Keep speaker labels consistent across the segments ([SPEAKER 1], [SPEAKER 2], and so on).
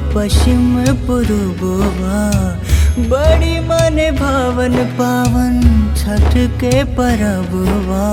[SPEAKER 1] पश्चिम पूर्ववा बड़ी मन भावन पावन छठ के परबवा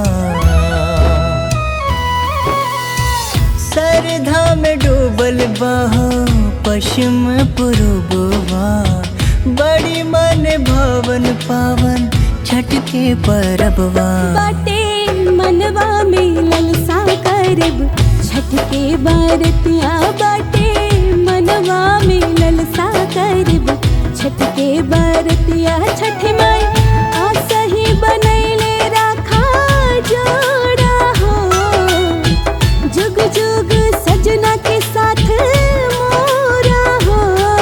[SPEAKER 1] सरधा में डूबल बहो पश्चिम पूर्ववा बड़ी मन भावन पावन छठ के परबवा
[SPEAKER 2] बाटे मनवा में ललसा करब छठ के बारतिया बाटे मनवा में ललसा करब छठ के बारतिया छठ माई आशा ही बनैले राखा जोड़ा हो जुग जुग सजना के साथ मोरा हो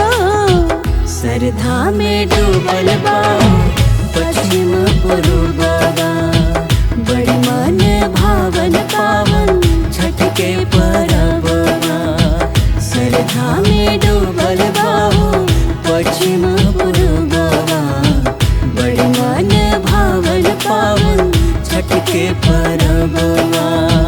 [SPEAKER 1] सरधा में डूबल बा पश्चिम पूर्ववा बड़ी मन भावन पावन छठ के परबवा सरधा में डूबल बा पश्चिम पूर्ववा बड़ी मन भावन पावन छठ के परबवा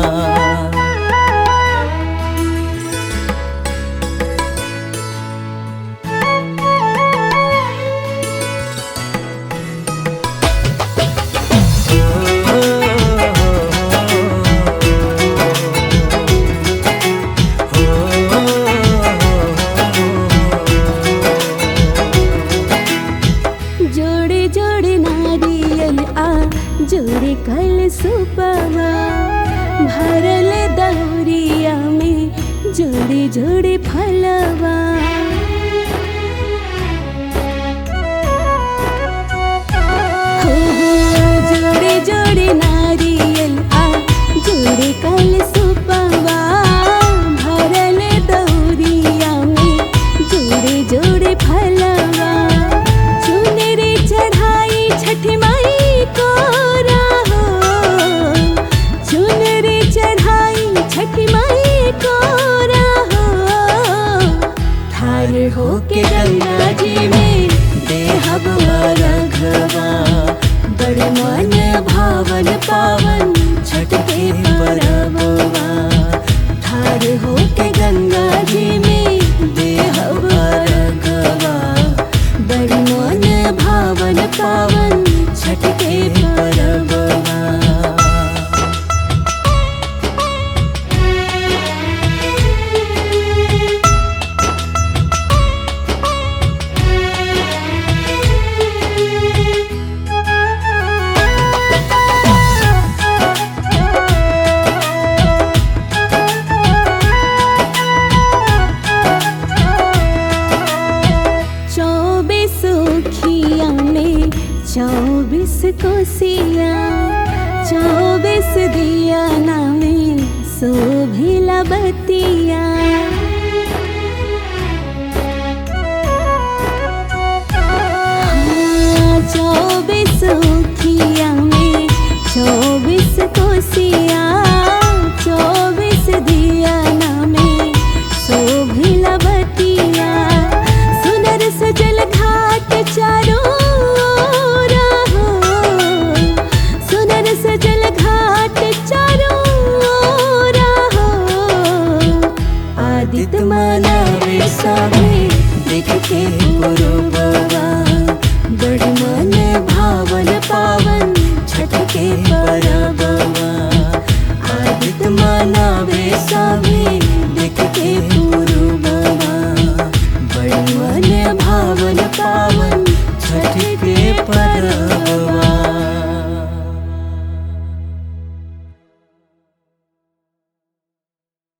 [SPEAKER 2] जोड़े जोड़े नारियल आ जोड़े कल सुपवा भरल दौरिया में जोड़े जोड़े फलवा हो हो जोड़े जोड़े नारियल आ जोड़े कल सुपवा भरल दौरिया में जोड़े जोड़े फलवा चुनरी चढ़ाई छठ माई को राहो चुनरी चढ़ाई छठ माई को राहो
[SPEAKER 1] ठार होके गंगा जी में देहब रघवा बड़ मन भावन पावन छठ के परबवा ठार होके गंगा जी में देहब रघवा बड़ मन भावन पावन छठ के परबवा
[SPEAKER 2] चौबीस खिया में चौबीस कोसिया चौबीस दिया नामे शोभिला बतिया हाँ, चौबीस खिया में चौबीस कोसिया चौबीस दिया नामे शोभिला बतिया सुनर सजल घाट चारों ओर हो सुनर सजल घाट चारों ओर हो
[SPEAKER 1] आदित्य मनावे सभी देख के गुरुबवा बड़ मन भावन पावन छठ के परबवा आदित्य मनावे सभी देख के गुरुबवा बड़ मन भावन पावन छठ के परबवा